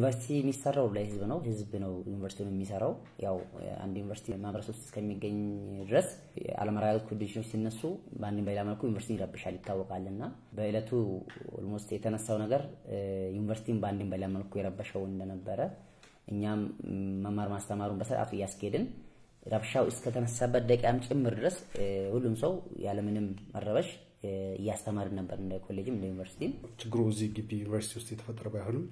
ዩኒቨርሲቲ የሚሰራው ለህዝብ ነው። ህዝብ ነው ዩኒቨርሲቲውን የሚሰራው። ያው አንድ ዩኒቨርሲቲ ማህበረሰብ ውስጥ እስከሚገኝ ድረስ አለመረጋጋት ኮንዲሽኖች ሲነሱ በአንድም በሌላ መልኩ ዩኒቨርሲቲ ይረብሻል ይታወቃል። እና በእለቱ ኦልሞስት የተነሳው ነገር ዩኒቨርሲቲን በአንድም በሌላ መልኩ የረበሸው እንደነበረ እኛም መማር ማስተማሩን በስርዓቱ እያስኬድን ረብሻው እስከተነሳበት ደቂቃም ጭምር ድረስ ሁሉም ሰው ያለምንም መረበሽ እያስተማርን ነበር፣ እንደ ኮሌጅም እንደ ዩኒቨርሲቲም። ችግሩ እዚህ ግቢ ዩኒቨርሲቲ ውስጥ የተፈጠረ ባይሆንም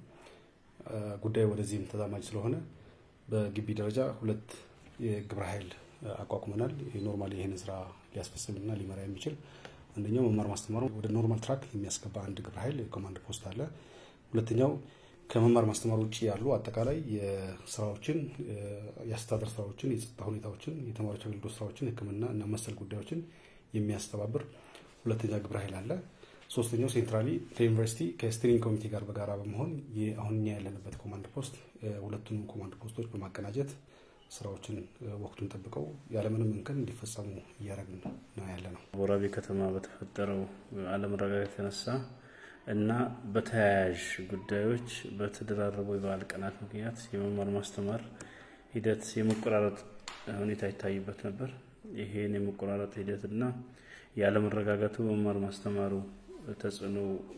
ጉዳዩ ወደዚህም ተዛማጅ ስለሆነ በግቢ ደረጃ ሁለት የግብረ ኃይል አቋቁመናል። ኖርማሊ ይህንን ስራ ሊያስፈጽምና ሊመራ የሚችል አንደኛው መማር ማስተማሩ ወደ ኖርማል ትራክ የሚያስገባ አንድ ግብረ ኃይል የኮማንድ ፖስት አለ። ሁለተኛው ከመማር ማስተማር ውጭ ያሉ አጠቃላይ የስራዎችን የአስተዳደር ስራዎችን፣ የጸጥታ ሁኔታዎችን፣ የተማሪዎች አገልግሎት ስራዎችን፣ ሕክምና እና መሰል ጉዳዮችን የሚያስተባብር ሁለተኛ ግብረ ኃይል አለ። ሶስተኛው ሴንትራሊ ከዩኒቨርሲቲ ከስቲሪንግ ኮሚቴ ጋር በጋራ በመሆን አሁን እኛ ያለንበት ኮማንድ ፖስት ሁለቱንም ኮማንድ ፖስቶች በማቀናጀት ስራዎችን ወቅቱን ጠብቀው ያለምንም እንከን እንዲፈጸሙ እያደረግን ነው ያለ ነው። ወራቤ ከተማ በተፈጠረው አለመረጋጋት የተነሳ እና በተያያዥ ጉዳዮች በተደራረቡ የበዓል ቀናት ምክንያት የመማር ማስተማር ሂደት የመቆራረጥ ሁኔታ ይታይበት ነበር። ይሄን የመቆራረጥ ሂደትና ያለመረጋጋቱ መማር ማስተማሩ ተጽዕኖ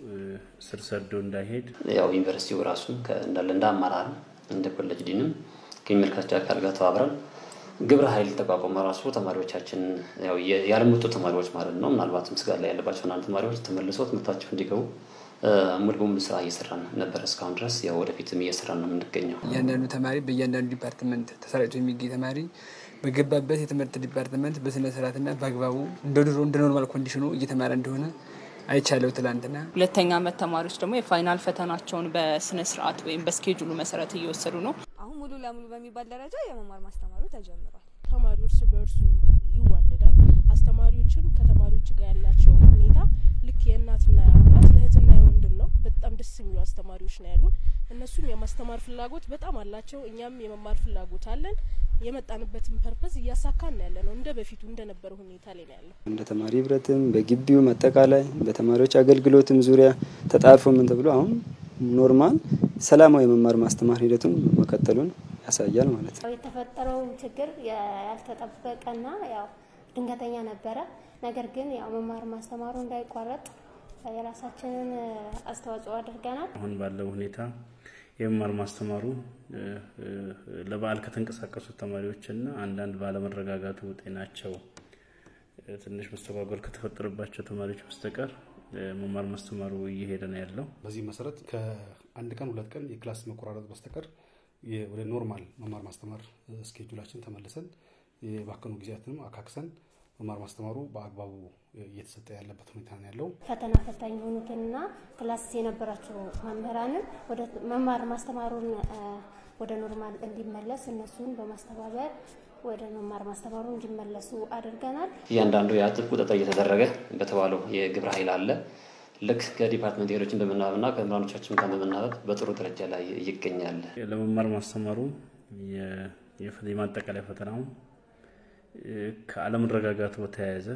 ስር ሰዶ እንዳይሄድ ያው ዩኒቨርሲቲው ራሱ እንዳለ እንደ አመራር እንደ ኮሌጅ ዲንም ከሚመለከታቸው አካል ጋር ተባብረን ግብረ ኃይል ተቋቁሞ ራሱ ተማሪዎቻችን ያለመጡ ተማሪዎች ማለት ነው ምናልባትም ስጋት ላይ ያለባቸው አንዳንድ ተማሪዎች ተመልሰው ትምህርታቸው እንዲገቡ ሙሉ በሙሉ ስራ እየሰራን ነበር እስካሁን ድረስ። ያው ወደፊትም እየሰራን ነው የምንገኘው። እያንዳንዱ ተማሪ በእያንዳንዱ ዲፓርትመንት ተሰራጭቶ የሚገኝ ተማሪ በገባበት የትምህርት ዲፓርትመንት በስነ ስርዓትና በአግባቡ እንደ ድሮ እንደ ኖርማል ኮንዲሽኑ እየተማረ እንደሆነ አይቻለው ትላንትና። ሁለተኛ ዓመት ተማሪዎች ደግሞ የፋይናል ፈተናቸውን በስነ ስርዓት ወይም በስኬጁሉ መሰረት እየወሰዱ ነው። አሁን ሙሉ ለሙሉ በሚባል ደረጃ የመማር ማስተማሩ ተጀምሯል። ተማሪው እርስ በእርሱ ይዋደዳል። አስተማሪዎችም ከተማሪዎች ጋር ያላቸው ሁኔታ ልክ የእናትና የአባት የእህትና የወንድም ነው። በጣም ደስ የሚሉ አስተማሪዎች ነው ያሉን። እነሱም የማስተማር ፍላጎት በጣም አላቸው። እኛም የመማር ፍላጎት አለን። የመጣንበትን ፐርፐዝ እያሳካን ያለ ነው። እንደ በፊቱ እንደነበረ ሁኔታ ላይ ነው ያለው። እንደ ተማሪ ህብረትም በግቢውም አጠቃላይ በተማሪዎች አገልግሎትም ዙሪያ ተጣርፎ ምን ተብሎ አሁን ኖርማል ሰላማዊ የመማር ማስተማር ሂደቱን መቀጠሉን ያሳያል ማለት ነው። የተፈጠረው ችግር ያልተጠበቀና ያው ድንገተኛ ነበረ። ነገር ግን ያው መማር ማስተማሩ እንዳይቋረጥ የራሳችንን አስተዋጽኦ አድርገናል። አሁን ባለው ሁኔታ የመማር ማስተማሩ ለበዓል ከተንቀሳቀሱት ተማሪዎችና አንዳንድ ባለመረጋጋቱ ጤናቸው ትንሽ መስተጓጎል ከተፈጠረባቸው ተማሪዎች በስተቀር መማር ማስተማሩ እየሄደ ነው ያለው። በዚህ መሰረት ከአንድ ቀን ሁለት ቀን የክላስ መቆራረጥ በስተቀር ወደ ኖርማል መማር ማስተማር ስኬጁላችን ተመልሰን የባከኑ ጊዜያትንም አካክሰን መማር ማስተማሩ በአግባቡ እየተሰጠ ያለበት ሁኔታ ነው ያለው። ፈተና ፈታኝ የሆኑትንና ክላስ የነበራቸው መምህራንን ወደ መማር ማስተማሩን ወደ ኖርማል እንዲመለስ እነሱን በማስተባበር ወደ መማር ማስተማሩ እንዲመለሱ አድርገናል። እያንዳንዱ የጥብቅ ቁጥጥር እየተደረገ በተባለው የግብረ ኃይል አለ። ልክ ከዲፓርትመንት ሄዶችን በመናበብና ከመምህራኖቻችን ጋር በመናበብ በጥሩ ደረጃ ላይ ይገኛል። ለመማር ማስተማሩ የማጠቃለያ ፈተናው ከአለመረጋጋቱ በተያያዘ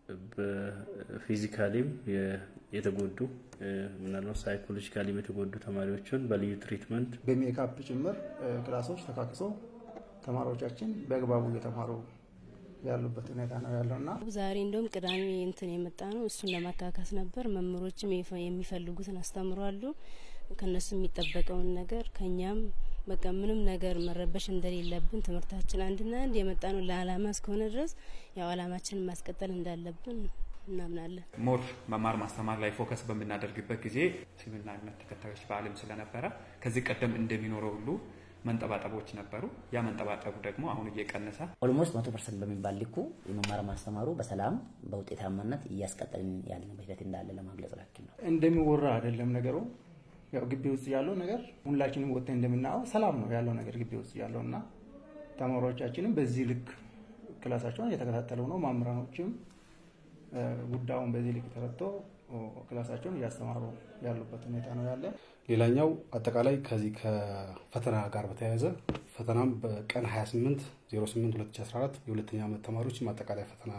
በፊዚካሊም የተጎዱ ምናልባት ሳይኮሎጂካሊም የተጎዱ ተማሪዎችን በልዩ ትሪትመንት በሜካፕ ጭምር ክላሶች ተካክሰው ተማሪዎቻችን በአግባቡ እየተማሩ ያሉበት ሁኔታ ነው ያለው እና ዛሬ እንደውም ቅዳሜ እንትን የመጣ ነው። እሱን ለማካካስ ነበር። መምህሮችም የሚፈልጉትን አስተምሯሉ። ከነሱ የሚጠበቀውን ነገር ከኛም በቃ ምንም ነገር መረበሽ እንደሌለብን ትምህርታችን አንድና አንድ የመጣ ነው ለአላማ እስከሆነ ድረስ ያው አላማችንን ማስቀጠል እንዳለብን እናምናለን። ሞር መማር ማስተማር ላይ ፎከስ በምናደርግበት ጊዜ እስልምና እምነት ተከታዮች በዓልም ስለነበረ ከዚህ ቀደም እንደሚኖረው ሁሉ መንጠባጠቦች ነበሩ። ያ መንጠባጠቡ ደግሞ አሁን እየቀነሰ ኦልሞስት መቶ ፐርሰንት በሚባል ልኩ የመማር ማስተማሩ በሰላም በውጤታማነት እያስቀጠልን ያለንበት ሂደት እንዳለ ለማግለጽ ያክል ነው። እንደሚወራ አይደለም ነገሩ። ያው ግቢ ውስጥ ያለው ነገር ሁላችንም ወጥተን እንደምናየው ሰላም ነው ያለው ነገር ግቢ ውስጥ ያለው እና ተማሪዎቻችንም በዚህ ልክ ክላሳቸውን እየተከታተሉ ነው። መምህራኖችም ጉዳዩን በዚህ ልክ ተረድቶ ክላሳቸውን እያስተማሩ ያሉበት ሁኔታ ነው ያለ። ሌላኛው አጠቃላይ ከዚህ ከፈተና ጋር በተያያዘ ፈተናም በቀን 28 08 2014 የሁለተኛ ዓመት ተማሪዎች ማጠቃለያ ፈተና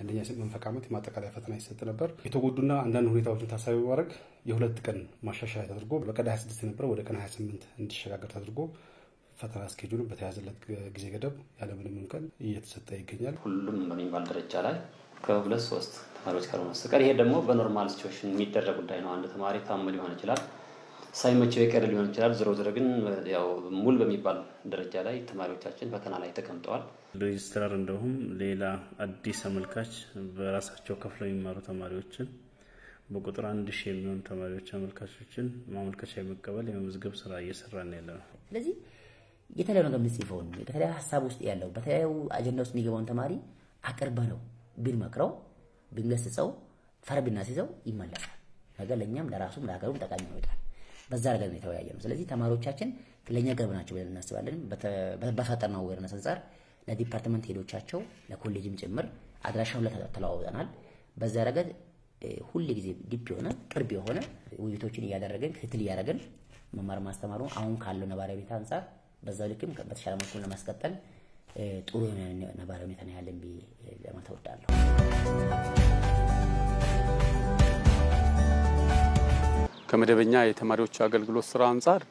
የአንደኛ መንፈቅ ዓመት የማጠቃለያ ፈተና ይሰጥ ነበር። የተጎዱና አንዳንድ ሁኔታዎችን ታሳቢ በማድረግ የሁለት ቀን ማሻሻያ ተደርጎ በቀን 26 የነበረ ወደ ቀን 28 እንዲሸጋገር ተደርጎ ፈተና እስኬጁሉ በተያዘለት ጊዜ ገደብ ያለምንም እንከን እየተሰጠ ይገኛል። ሁሉም በሚባል ደረጃ ላይ ከሁለት ሶስት ተማሪዎች ካልሆነ በስተቀር ይሄ ደግሞ በኖርማል ሲቹዌሽን የሚደረግ ጉዳይ ነው። አንድ ተማሪ ታሞ ሊሆን ይችላል፣ ሳይመቸው የቀረ ሊሆን ይችላል። ዞሮ ዞሮ ግን ያው ሙሉ በሚባል ደረጃ ላይ ተማሪዎቻችን ፈተና ላይ ተቀምጠዋል። ሬጅስትራር እንደሁም ሌላ አዲስ አመልካች በራሳቸው ከፍለው የሚማሩ ተማሪዎችን በቁጥር አንድ ሺህ የሚሆኑ ተማሪዎች አመልካቾችን ማመልከቻ የመቀበል የመመዝገብ ስራ እየሰራን ያለ ነው። ስለዚህ የተለያዩ ነገር የምጽፈውን በተለያዩ ሀሳብ ውስጥ ያለው በተለያዩ አጀንዳ ውስጥ የሚገባውን ተማሪ አቅርበ ነው ብንመክረው ብንገስጸው ፈር ብናስይዘው ይመለሳል። ነገር ለእኛም ለራሱም ለሀገሩም ጠቃሚ ይሆናል። በዛ ነገር ነው የተወያየ ነው። ስለዚህ ተማሪዎቻችን ለእኛ ቅርብ ናቸው ብለን እናስባለን። በፈጠርነው አዌርነስ አንጻር ለዲፓርትመንት ሄዶቻቸው ለኮሌጅም ጭምር አድራሻውን ተለዋውጠናል። በዛ ረገድ ሁል ጊዜ ዲፕ የሆነ ቅርብ የሆነ ውይይቶችን እያደረግን ክትትል እያደረግን መማር ማስተማሩ አሁን ካለው ነባራዊ ሁኔታ አንጻር በዛው ልክም በተሻለ መልኩ ለማስቀጠል ጥሩ የሆነ ነባራዊ ሁኔታ ነው ያለን ብዬ ለማለት እወዳለሁ። ከመደበኛ የተማሪዎች አገልግሎት ስራ አንጻር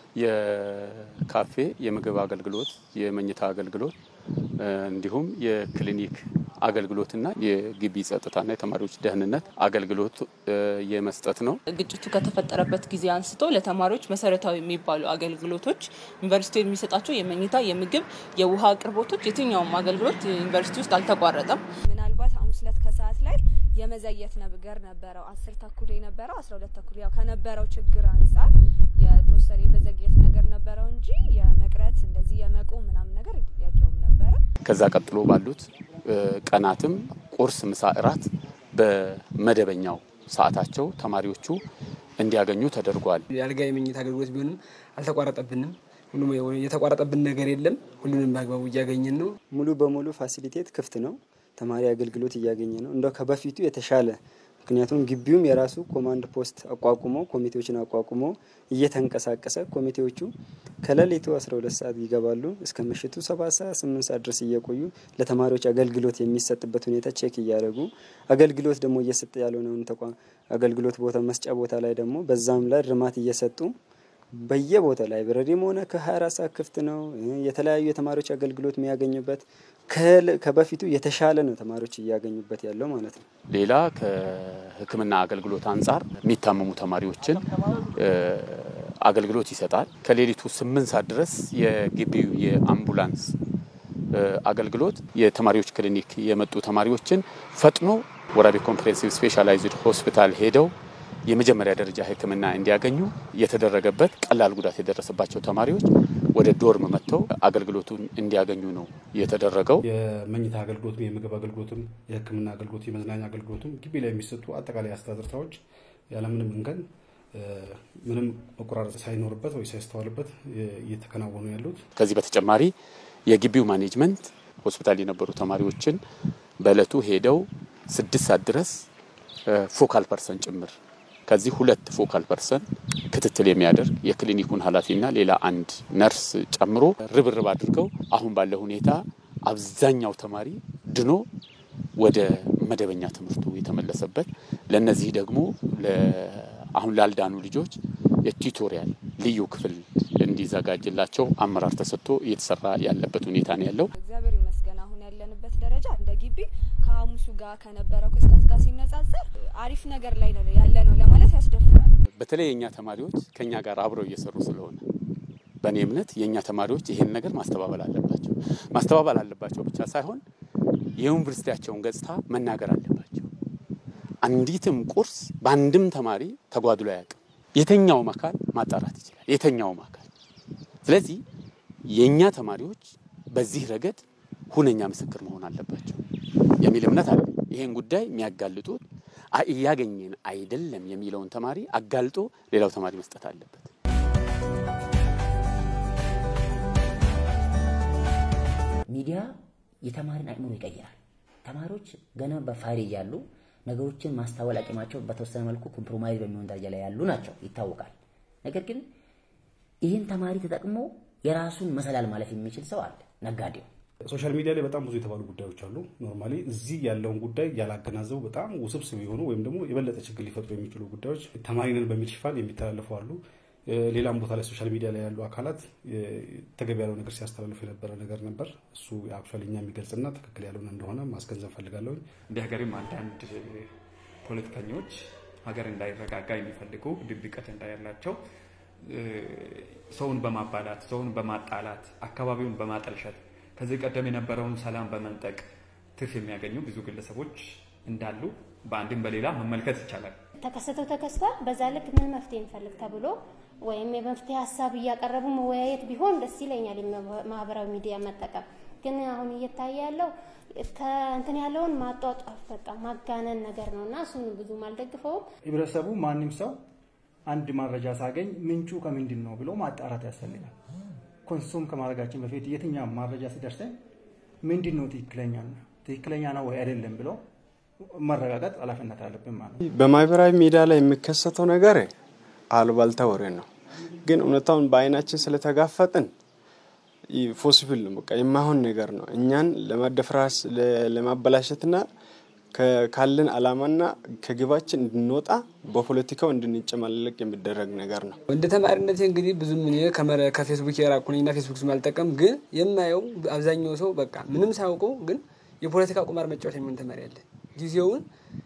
የካፌ የምግብ አገልግሎት፣ የመኝታ አገልግሎት እንዲሁም የክሊኒክ አገልግሎትና የግቢ ጸጥታና የተማሪዎች ደህንነት አገልግሎት የመስጠት ነው። ግጭቱ ከተፈጠረበት ጊዜ አንስቶ ለተማሪዎች መሰረታዊ የሚባሉ አገልግሎቶች ዩኒቨርሲቲ የሚሰጣቸው የመኝታ፣ የምግብ፣ የውሃ አቅርቦቶች የትኛውም አገልግሎት ዩኒቨርሲቲ ውስጥ አልተቋረጠም። ምናልባት ሐሙስ ዕለት ከሰዓት ላይ የመዘየት ነገር ነበረው። አስር ተኩል የነበረው አስራ ሁለት ተኩል ያው ከነበረው ችግር አንጻር የተወሰነ የመዘግየት ነገር ነበረው እንጂ የመቅረት እንደዚህ የመቆም ምናምን ነገር የለውም ነበረ። ከዛ ቀጥሎ ባሉት ቀናትም ቁርስ፣ ምሳ፣ እራት በመደበኛው ሰዓታቸው ተማሪዎቹ እንዲያገኙ ተደርጓል። የአልጋ የመኝታ አገልግሎት ቢሆንም አልተቋረጠብንም። ሁሉም የተቋረጠብን ነገር የለም። ሁሉንም በአግባቡ እያገኘን ነው። ሙሉ በሙሉ ፋሲሊቴት ክፍት ነው። ተማሪ አገልግሎት እያገኘ ነው። እንደው ከበፊቱ የተሻለ ምክንያቱም ግቢውም የራሱ ኮማንድ ፖስት አቋቁሞ ኮሚቴዎችን አቋቁሞ እየተንቀሳቀሰ ኮሚቴዎቹ ከሌሊቱ 12 ሰዓት ይገባሉ እስከ ምሽቱ 7 ሰዓት 8 ሰዓት ድረስ እየቆዩ ለተማሪዎች አገልግሎት የሚሰጥበት ሁኔታ ቼክ እያደረጉ አገልግሎት ደግሞ እየሰጠ ያልሆነውን ተቋም አገልግሎት ቦታ መስጫ ቦታ ላይ ደግሞ በዛም ላይ እርማት እየሰጡ በየቦታ ላይብረሪም ሆነ ከ24 ሰዓት ክፍት ነው። የተለያዩ የተማሪዎች አገልግሎት የሚያገኙበት ከበፊቱ የተሻለ ነው ተማሪዎች እያገኙበት ያለው ማለት ነው። ሌላ ከሕክምና አገልግሎት አንጻር የሚታመሙ ተማሪዎችን አገልግሎት ይሰጣል። ከሌሊቱ ስምንት ሰዓት ድረስ የግቢው የአምቡላንስ አገልግሎት የተማሪዎች ክሊኒክ የመጡ ተማሪዎችን ፈጥኖ ወራቤ ኮምፕሬሄንሲቭ ስፔሻላይዝድ ሆስፒታል ሄደው የመጀመሪያ ደረጃ ሕክምና እንዲያገኙ የተደረገበት ቀላል ጉዳት የደረሰባቸው ተማሪዎች ወደ ዶርም መጥተው አገልግሎቱን እንዲያገኙ ነው የተደረገው። የመኝታ አገልግሎትም፣ የምግብ አገልግሎትም፣ የሕክምና አገልግሎት፣ የመዝናኛ አገልግሎትም ግቢ ላይ የሚሰጡ አጠቃላይ አስተዳደር ስራዎች ያለምንም እንከን ምንም መቆራረጥ ሳይኖርበት ወይ ሳይስተዋልበት እየተከናወኑ ያሉት። ከዚህ በተጨማሪ የግቢው ማኔጅመንት ሆስፒታል የነበሩ ተማሪዎችን በእለቱ ሄደው ስድስት ሰዓት ድረስ ፎካል ፐርሰን ጭምር ከዚህ ሁለት ፎካል ፐርሰን ክትትል የሚያደርግ የክሊኒኩን ኃላፊና ሌላ አንድ ነርስ ጨምሮ ርብርብ አድርገው አሁን ባለው ሁኔታ አብዛኛው ተማሪ ድኖ ወደ መደበኛ ትምህርቱ የተመለሰበት ለነዚህ ደግሞ አሁን ላልዳኑ ልጆች የቱቶሪያል ልዩ ክፍል እንዲዘጋጅላቸው አመራር ተሰጥቶ እየተሰራ ያለበት ሁኔታ ነው ያለው። እግዚአብሔር ይመስገን አሁን ያለንበት ደረጃ እንደ ግቢ ከሐሙሱ ጋር ከነበረው ክስተት ጋር ሲነጻጸር አሪፍ ነገር ላይ ነው ያለ ነው ለማለት ያስደፍራል። በተለይ የእኛ ተማሪዎች ከእኛ ጋር አብረው እየሰሩ ስለሆነ በእኔ እምነት የእኛ ተማሪዎች ይሄን ነገር ማስተባበል አለባቸው። ማስተባበል አለባቸው ብቻ ሳይሆን የዩኒቨርሲቲያቸውን ገጽታ መናገር አለባቸው። አንዲትም ቁርስ በአንድም ተማሪ ተጓድሎ አያውቅም። የተኛውም አካል ማጣራት ይችላል። የተኛውም አካል ስለዚህ የእኛ ተማሪዎች በዚህ ረገድ ሁነኛ ምስክር መሆን አለባቸው የሚል እምነት አለ። ይሄን ጉዳይ የሚያጋልጡት እያገኘን አይደለም የሚለውን ተማሪ አጋልጦ ሌላው ተማሪ መስጠት አለበት። ሚዲያ የተማሪን አእምሮ ይቀይራል። ተማሪዎች ገና በፋይል እያሉ ነገሮችን ማስታወል አቅማቸው በተወሰነ መልኩ ኮምፕሮማይዝ በሚሆን ደረጃ ላይ ያሉ ናቸው ይታወቃል። ነገር ግን ይህን ተማሪ ተጠቅሞ የራሱን መሰላል ማለፍ የሚችል ሰው አለ። ነጋዴው ሶሻል ሚዲያ ላይ በጣም ብዙ የተባሉ ጉዳዮች አሉ። ኖርማሊ እዚህ ያለውን ጉዳይ ያላገናዘቡ በጣም ውስብስብ የሆኑ ወይም ደግሞ የበለጠ ችግር ሊፈጥሩ የሚችሉ ጉዳዮች ተማሪንን በሚል ሽፋን የሚተላለፉ አሉ። ሌላም ቦታ ላይ ሶሻል ሚዲያ ላይ ያሉ አካላት ተገቢ ያለው ነገር ሲያስተላልፉ የነበረ ነገር ነበር። እሱ አክቹዋሊ እኛ የሚገልጽና ትክክል ያልሆነ እንደሆነ ማስገንዘብ ፈልጋለሁ። እንደ ሀገርም አንዳንድ ፖለቲከኞች ሀገር እንዳይረጋጋ የሚፈልጉ ድብቀት እንዳያላቸው ሰውን በማባላት ሰውን በማጣላት አካባቢውን በማጠልሸት ከዚህ ቀደም የነበረውን ሰላም በመንጠቅ ትርፍ የሚያገኙ ብዙ ግለሰቦች እንዳሉ በአንድም በሌላ መመልከት ይቻላል። ተከሰተው ተከስቷል። በዛ ልክ ምን መፍትሄ እንፈልግ ተብሎ ወይም የመፍትሄ ሀሳብ እያቀረቡ መወያየት ቢሆን ደስ ይለኛል። ማህበራዊ ሚዲያ መጠቀም ግን አሁን እየታየ ያለው ከእንትን ያለውን ማጧጧፍ በቃ ማጋነን ነገር ነው እና እሱን ብዙም አልደግፈውም። ህብረተሰቡ ማንም ሰው አንድ መረጃ ሳገኝ ምንጩ ከምንድን ነው ብሎ ማጣራት ያስፈልጋል። ኮንሱም ከማድረጋችን በፊት የትኛው መረጃ ሲደርሰን ምንድን ነው ትክክለኛ ትክክለኛ ነው ወይ አይደለም ብሎ መረጋገጥ ኃላፊነት አለብን ማለት ነው። በማህበራዊ ሚዲያ ላይ የሚከሰተው ነገር አሉባልታ ወሬ ነው። ግን እውነታውን በአይናችን ስለተጋፈጥን ፖሲብል ነው። በቃ የማይሆን ነገር ነው። እኛን ለማደፍራስ ለማበላሸትና ካለን አላማና ከግባችን እንድንወጣ በፖለቲካው እንድንጨማለቅ የሚደረግ ነገር ነው። እንደ ተማሪነቴ እንግዲህ ብዙም እኔ ከፌስቡክ የራቁ ነኝና ፌስቡክ ስማልጠቀም ግን የማየው አብዛኛው ሰው በቃ ምንም ሳያውቀው ግን የፖለቲካ ቁማር መጫወት የሚሆን ተማሪ አለ። ጊዜውን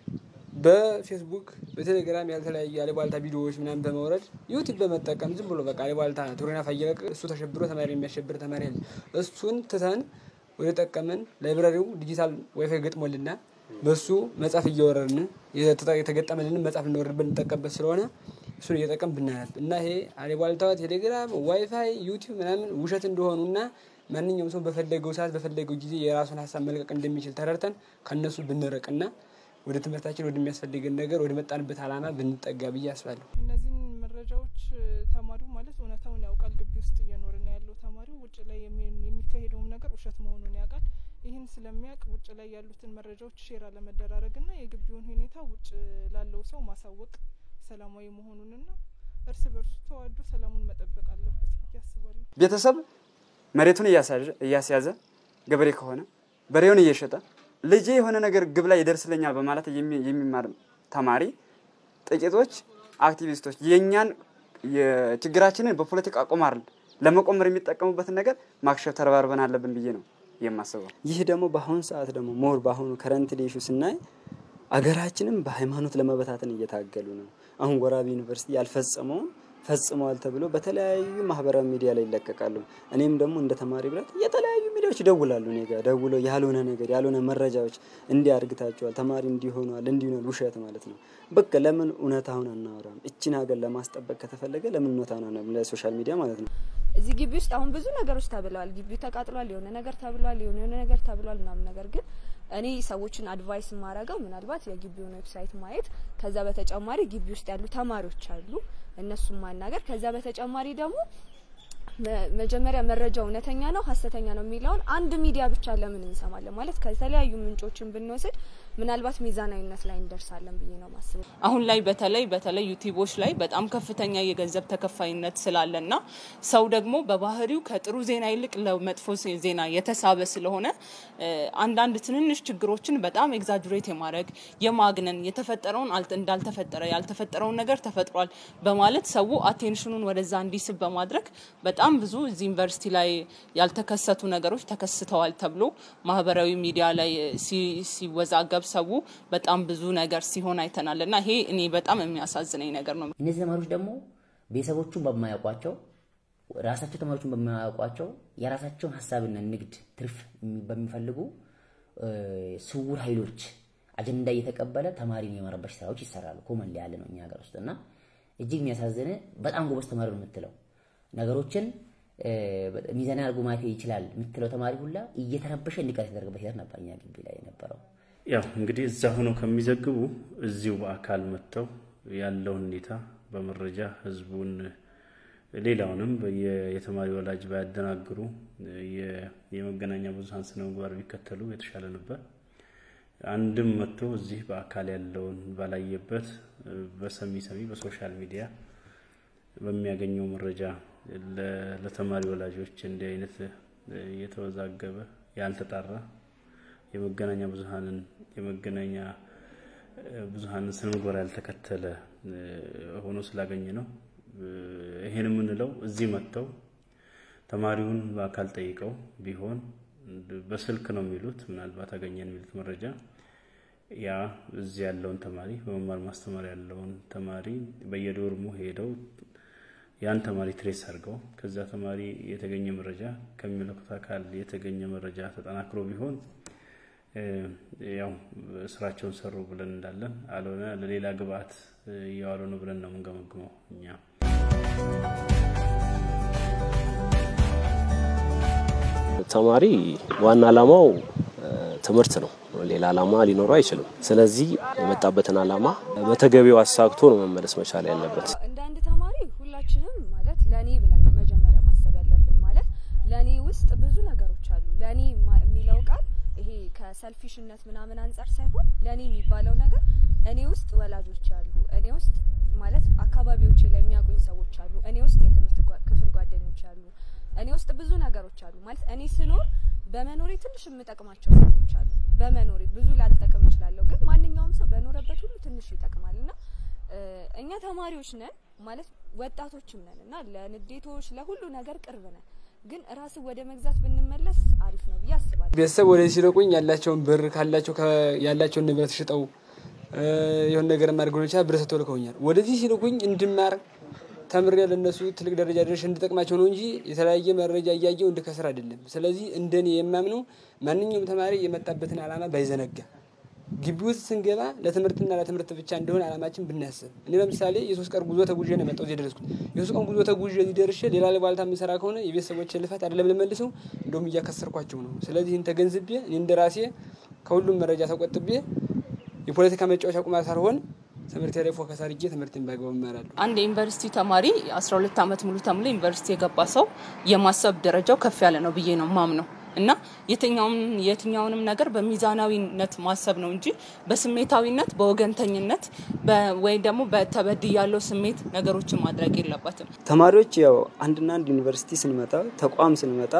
በፌስቡክ በቴሌግራም ያልተለያዩ አሉባልታ ቪዲዮዎች ምናምን በመውረድ ዩቲዩብ በመጠቀም ዝም ብሎ በቃ አሉባልታ ቱሪና ፋየለቅ እሱ ተሸብሮ ተማሪ የሚያሸብር ተማሪ አለ። እሱን ትተን ወደ ጠቀመን ላይብራሪው ዲጂታል ዋይፋይ ገጥሞልና በሱ መጽሐፍ እየወረድን የተገጠመልን መጽሐፍ ልንወርድበት እንጠቀምበት ስለሆነ እሱን እየጠቀም ብናነብ እና ይሄ አሉባልታ ቴሌግራም፣ ዋይፋይ፣ ዩቲዩብ ምናምን ውሸት እንደሆኑና ማንኛውም ሰው በፈለገው ሰዓት በፈለገው ጊዜ የራሱን ሀሳብ መልቀቅ እንደሚችል ተረድተን ከእነሱ ብንርቅና ወደ ትምህርታችን ወደሚያስፈልገን ነገር ወደ መጣንበት አላማ ብንጠጋ ብዬ አስባለሁ። እነዚህን መረጃዎች ተማሪው ማለት እውነታውን ያውቃል። ግቢ ውስጥ እየኖረ ነው ያለው ተማሪው ውጭ ላይ የሚካሄደውም ነገር ውሸት መሆኑን ያውቃል። ይህን ስለሚያውቅ ውጭ ላይ ያሉትን መረጃዎች ሼር አለመደራረግና የግቢውን ሁኔታ ውጭ ላለው ሰው ማሳወቅ ሰላማዊ መሆኑንና እርስ በርሱ ተዋዶ ሰላሙን መጠበቅ አለበት ብዬ አስባለሁ። ቤተሰብ መሬቱን እያስያዘ ገበሬ ከሆነ በሬውን እየሸጠ ልጄ የሆነ ነገር ግብ ላይ ይደርስልኛል በማለት የሚማር ተማሪ ጥቂቶች አክቲቪስቶች የእኛን ችግራችንን በፖለቲካ ቁማር ለመቆመር የሚጠቀሙበትን ነገር ማክሸፍ ተረባርበን አለብን ብዬ ነው የማስበው። ይህ ደግሞ በአሁኑ ሰዓት ደግሞ ሞር በአሁኑ ከረንት ዴሹ ስናይ አገራችንም በሃይማኖት ለመበታተን እየታገሉ ነው። አሁን ወራቤ ዩኒቨርሲቲ ያልፈጸመውን ፈጽመዋል ተብሎ በተለያዩ ማህበራዊ ሚዲያ ላይ ይለቀቃሉ። እኔም ደግሞ እንደ ተማሪ ብረት የተለያዩ ሚዲያዎች ይደውላሉ እኔ ጋር ደውለው ያልሆነ ነገር ያልሆነ መረጃዎች እንዲህ አድርግታችኋል፣ ተማሪ እንዲሆኗል፣ እንዲሆናል ውሸት ማለት ነው። በቃ ለምን እውነታውን አናወራም? እችን ሀገር ለማስጠበቅ ከተፈለገ ለምን እውነታውን አናወራም? ለሶሻል ሚዲያ ማለት ነው። እዚህ ግቢ ውስጥ አሁን ብዙ ነገሮች ተብለዋል። ግቢው ተቃጥሏል፣ የሆነ ነገር ተብሏል፣ የሆነ የሆነ ነገር ተብሏል ምናምን ነገር ግን እኔ ሰዎችን አድቫይስ የማረገው ምናልባት የግቢውን ዌብሳይት ማየት፣ ከዛ በተጨማሪ ግቢ ውስጥ ያሉ ተማሪዎች አሉ እነሱን ማናገር፣ ከዛ በተጨማሪ ደግሞ መጀመሪያ መረጃው እውነተኛ ነው ሀሰተኛ ነው የሚለውን አንድ ሚዲያ ብቻ ለምን እንሰማለን? ማለት ከተለያዩ ምንጮችን ብንወስድ ምናልባት ሚዛናዊነት ላይ እንደርሳለን ብዬ ነው ማስበው። አሁን ላይ በተለይ በተለይ ዩቲዩቦች ላይ በጣም ከፍተኛ የገንዘብ ተከፋይነት ስላለና ሰው ደግሞ በባህሪው ከጥሩ ዜና ይልቅ ለመጥፎ ዜና የተሳበ ስለሆነ አንዳንድ ትንንሽ ችግሮችን በጣም ኤግዛጅሬት የማድረግ የማግነን የተፈጠረውን እንዳልተፈጠረ ያልተፈጠረውን ነገር ተፈጥሯል በማለት ሰው አቴንሽኑን ወደዛ እንዲስብ በማድረግ በጣም ብዙ እዚህ ዩኒቨርሲቲ ላይ ያልተከሰቱ ነገሮች ተከስተዋል ተብሎ ማህበራዊ ሚዲያ ላይ ሲወዛገብ ሰው በጣም ብዙ ነገር ሲሆን አይተናል እና ይሄ እኔ በጣም የሚያሳዝነኝ ነገር ነው። እነዚህ ተማሪዎች ደግሞ ቤተሰቦቹን በማያውቋቸው ራሳቸው ተማሪዎቹን በማያውቋቸው የራሳቸውን ሀሳብና ንግድ ትርፍ በሚፈልጉ ስውር ኃይሎች አጀንዳ እየተቀበለ ተማሪን የመረበሽ ስራዎች ይሰራሉ። ኮመን ያለ ነው እኛ ሀገር ውስጥ እና እጅግ የሚያሳዝን በጣም ጎበዝ ተማሪ ነው የምትለው ነገሮችን ሚዛን አድርጎ ማየት ይችላል የምትለው ተማሪ ሁላ እየተረበሸ እንዲቀር የተደረገበት ሂደት ነበር እኛ ግቢ ላይ የነበረው። ያው እንግዲህ እዛ ሆነው ከሚዘግቡ እዚሁ በአካል መጥተው ያለውን ሁኔታ በመረጃ ህዝቡን ሌላውንም የተማሪ ወላጅ ባያደናግሩ የመገናኛ ብዙኃን ስነ ምግባር ቢከተሉ የተሻለ ነበር። አንድም መጥቶ እዚህ በአካል ያለውን ባላየበት በሰሚ ሰሚ በሶሻል ሚዲያ በሚያገኘው መረጃ ለተማሪ ወላጆች እንዲህ አይነት የተወዛገበ ያልተጣራ የመገናኛ ብዙሃንን የመገናኛ ብዙሃንን ስነ ምግባር ያልተከተለ ሆኖ ስላገኘ ነው። ይሄን የምንለው እዚህ መጥተው ተማሪውን በአካል ጠይቀው ቢሆን በስልክ ነው የሚሉት ምናልባት አገኘን የሚሉት መረጃ ያ እዚህ ያለውን ተማሪ በመማር ማስተማር ያለውን ተማሪ በየዶርሙ ሄደው ያን ተማሪ ትሬስ አድርገው ከዛ ተማሪ የተገኘ መረጃ ከሚመለከቱ አካል የተገኘ መረጃ ተጠናክሮ ቢሆን ያው ስራቸውን ሰሩ ብለን እንዳለን፣ አልሆነ ለሌላ ግብአት እየዋሉ ነው ብለን ነው የምንገመግመው እኛ። ተማሪ ዋና ዓላማው ትምህርት ነው። ሌላ ዓላማ ሊኖረው አይችልም። ስለዚህ የመጣበትን ዓላማ በተገቢው አሳክቶ ነው መመለስ መቻል ያለበት። እንደ አንድ ተማሪ ሁላችንም ማለት ለኔ ብለን ነው መጀመሪያ ማሰብ ያለብን። ማለት ለኔ ውስጥ ብዙ ነገሮች አሉ። ለኔ የሚለው ቃል ይሄ ከሰልፊሽነት ምናምን አንጻር ሳይሆን ለኔ የሚባለው ነገር እኔ ውስጥ ወላጆች አሉ፣ እኔ ውስጥ ማለት አካባቢዎቼ ላይ የሚያውቁኝ ሰዎች አሉ፣ እኔ ውስጥ የትምህርት ክፍል ጓደኞች አሉ፣ እኔ ውስጥ ብዙ ነገሮች አሉ። ማለት እኔ ስኖር በመኖሬ ትንሽ የምጠቅማቸው ሰዎች አሉ። በመኖሬ ብዙ ላልጠቅም እችላለሁ፣ ግን ማንኛውም ሰው በኖረበት ሁሉ ትንሽ ይጠቅማል እና እኛ ተማሪዎች ነን ማለት ወጣቶችም ነን እና ለንዴቶች ለሁሉ ነገር ቅርብ ነን። ግን ራስ ወደ መግዛት ብንመለስ አሪፍ ነው ብዬ አስባለሁ። ቤተሰብ ወደዚህ ሲልቁኝ ያላቸውን ብር ካላቸው ያላቸውን ንብረት ሽጠው የሆነ ነገር ማድረግ ሆነ ይችላል ብር ሰጥተው ልከውኛል። ወደዚህ ሲልኩኝ እንድማር ተምሬ ለእነሱ ትልቅ ደረጃ ደርሼ እንድጠቅማቸው ነው እንጂ የተለያየ መረጃ እያየው እንድከስር አይደለም። ስለዚህ እንደኔ የማምነው ማንኛውም ተማሪ የመጣበትን ዓላማ ባይዘነጋ ግቢ ውስጥ ስንገባ ለትምህርትና ለትምህርት ብቻ እንደሆነ ዓላማችን ብናስብ። እኔ ለምሳሌ የሶስት ቀን ጉዞ ተጉዤ ነው የመጣሁት እዚህ የደረስኩት። የሶስት ቀን ጉዞ ተጉዤ እዚህ ደርሼ ሌላ ለባልታ የምሰራ ከሆነ የቤተሰቦችን ልፋት አይደለም ልመልሰው፣ እንደውም እያከሰርኳቸው ነው። ስለዚህ ይህን ተገንዝቤ እኔ እንደ ራሴ ከሁሉም መረጃ ተቆጥቤ የፖለቲካ መጫወቻ ቁማር ሳልሆን ትምህርት ላይ ፎከስ አድርጌ ትምህርትን በአግባቡ እማራለሁ። አንድ የዩኒቨርሲቲ ተማሪ 12 ዓመት ሙሉ ተምሎ ዩኒቨርሲቲ የገባ ሰው የማሰብ ደረጃው ከፍ ያለ ነው ብዬ ነው ማምነው እና የትኛውም የትኛውንም ነገር በሚዛናዊነት ማሰብ ነው እንጂ በስሜታዊነት በወገንተኝነት ወይ ደግሞ በተበድ ያለው ስሜት ነገሮችን ማድረግ የለበትም። ተማሪዎች ያው አንድና አንድ ዩኒቨርሲቲ ስንመጣ ተቋም ስንመጣ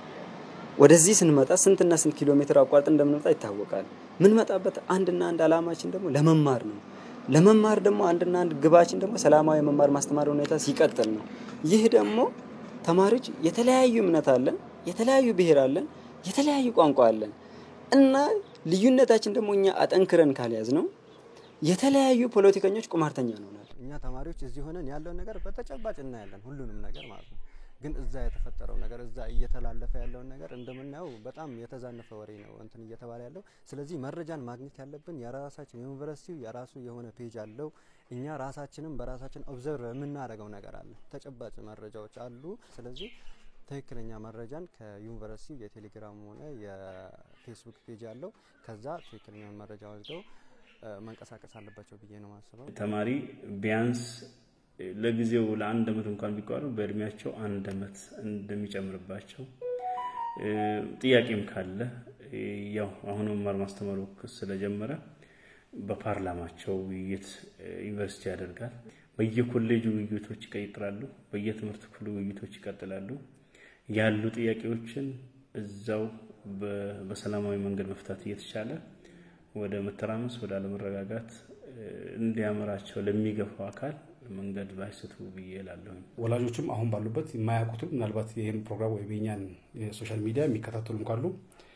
ወደዚህ ስንመጣ ስንትና ስንት ኪሎ ሜትር አቋርጥ እንደምንመጣ ይታወቃል። ምንመጣበት አንድና አንድ አላማችን ደግሞ ለመማር ነው። ለመማር ደግሞ አንድና አንድ ግባችን ደግሞ ሰላማዊ መማር ማስተማር ሁኔታ ሲቀጥል ነው። ይህ ደግሞ ተማሪዎች የተለያዩ እምነት አለን፣ የተለያዩ ብሔር አለን፣ የተለያዩ ቋንቋ አለን እና ልዩነታችን ደግሞ እኛ አጠንክረን ካልያዝ ነው የተለያዩ ፖለቲከኞች ቁማርተኛ እንሆናለን። እኛ ተማሪዎች እዚህ ሆነን ያለውን ነገር በተጨባጭ እናያለን፣ ሁሉንም ነገር ማለት ነው። ግን እዛ የተፈጠረው ነገር እዛ እየተላለፈ ያለውን ነገር እንደምናየው በጣም የተዛነፈ ወሬ ነው እንትን እየተባለ ያለው። ስለዚህ መረጃን ማግኘት ያለብን የራሳችን ዩኒቨርሲቲው የራሱ የሆነ ፔጅ አለው። እኛ ራሳችንም በራሳችን ኦብዘርቭ የምናደርገው ነገር አለ፣ ተጨባጭ መረጃዎች አሉ። ስለዚህ ትክክለኛ መረጃን ከዩኒቨርሲቲ የቴሌግራም ሆነ የፌስቡክ ፔጅ አለው። ከዛ ትክክለኛውን መረጃ ወስደው መንቀሳቀስ አለባቸው ብዬ ነው ማስበው። ተማሪ ቢያንስ ለጊዜው ለአንድ አመት እንኳን ቢቋሩ በእድሜያቸው አንድ አመት እንደሚጨምርባቸው ጥያቄም ካለ ያው አሁን መማር ማስተማሩ ስለጀመረ በፓርላማቸው ውይይት ዩኒቨርሲቲ ያደርጋል። በየኮሌጁ ውይይቶች ይቀጥላሉ። በየትምህርት ክፍሉ ውይይቶች ይቀጥላሉ። ያሉ ጥያቄዎችን እዛው በሰላማዊ መንገድ መፍታት እየተቻለ ወደ መተራመስ ወደ አለመረጋጋት እንዲያመራቸው ለሚገፋው አካል መንገድ ባይስቱ ብዬ እላለሁ። ወላጆችም አሁን ባሉበት የማያውቁትም ምናልባት ይህን ፕሮግራም ወይም የኛን የሶሻል ሚዲያ የሚከታተሉም ካሉ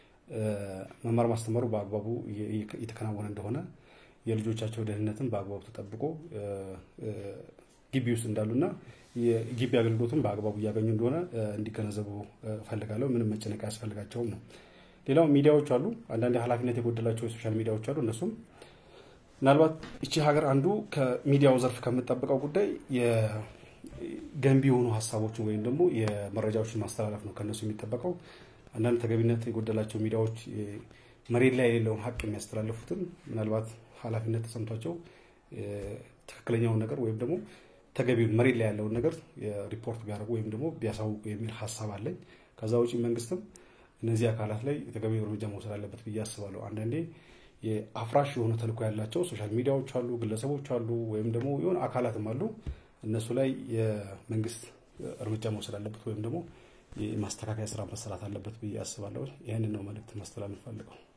መማር ማስተማሩ በአግባቡ እየተከናወነ እንደሆነ የልጆቻቸው ደህንነትን በአግባቡ ተጠብቆ ግቢ ውስጥ እንዳሉና የግቢ አገልግሎትን በአግባቡ እያገኙ እንደሆነ እንዲገነዘቡ እፈልጋለሁ። ምንም መጨነቅ አያስፈልጋቸውም ነው። ሌላው ሚዲያዎች አሉ። አንዳንድ ኃላፊነት የጎደላቸው የሶሻል ሚዲያዎች አሉ። እነሱም ምናልባት እቺ ሀገር አንዱ ከሚዲያው ዘርፍ ከምጠብቀው ጉዳይ የገንቢ የሆኑ ሀሳቦችን ወይም ደግሞ የመረጃዎችን ማስተላለፍ ነው ከእነሱ የሚጠበቀው። አንዳንድ ተገቢነት የጎደላቸው ሚዲያዎች መሬት ላይ የሌለውን ሀቅ የሚያስተላልፉትን ምናልባት ኃላፊነት ተሰምቷቸው ትክክለኛውን ነገር ወይም ደግሞ ተገቢውን መሬት ላይ ያለውን ነገር ሪፖርት ቢያደርጉ ወይም ደግሞ ቢያሳውቁ የሚል ሀሳብ አለኝ። ከዛ ውጭ መንግስትም እነዚህ አካላት ላይ ተገቢው እርምጃ መውሰድ አለበት ብዬ አስባለሁ። አንዳንዴ የአፍራሽ የሆነ ተልዕኮ ያላቸው ሶሻል ሚዲያዎች አሉ፣ ግለሰቦች አሉ፣ ወይም ደግሞ የሆነ አካላትም አሉ። እነሱ ላይ የመንግስት እርምጃ መውሰድ አለበት ወይም ደግሞ የማስተካከያ ስራ መሰራት አለበት ብዬ አስባለሁ። ይህንን ነው መልእክት ማስተላለፍ ፈልገው